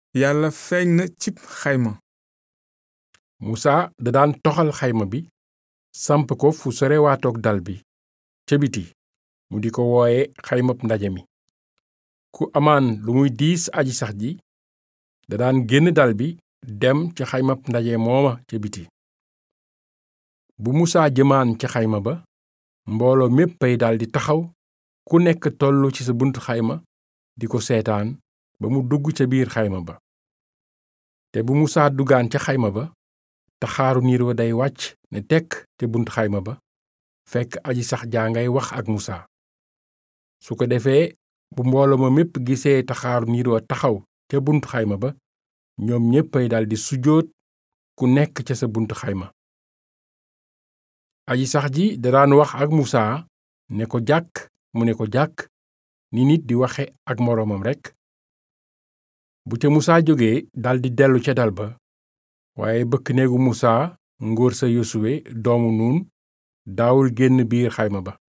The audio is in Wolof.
yàlla feeñ na cib xayma musa da daan toxal xayma bi samp ko fu sorewaatoog dal bi ca biti mu di ko wooye xaymab ndaje mi ku amaan lu muy diis aji sax ji da daan génn dal bi dem ca xaymab ndaje mooma ca biti bu musaa jëmaan ca xayma ba mbooloo méppay daldi taxaw ku nekk tollu ci sa buntu xayma di ko seetaan ba mu dugg ca biir xayma ba te bu musaa duggaan ca xayma ba taxaaru niir wa day wàcc ne tekk ca buntu xayma ba fekk aji sax jaa ngay wax ak musaa su ko defee bu mbooloo ma mépp gisee taxaaru niir wa taxaw ca buntu xayma ba ñoom ñéppay daldi sujjóot ku nekk ca sa buntu xayma aji sax ji da daan wax ak musaa ne ko jàkk mu ne ko jàkk ni nit di waxe ak moroomam rekk bu ca musaa jógee daldi dellu ca dal ba waaye bëkk néegu musaa ngóor sa yosuwe doomu nuun daawul génn biir xayma ba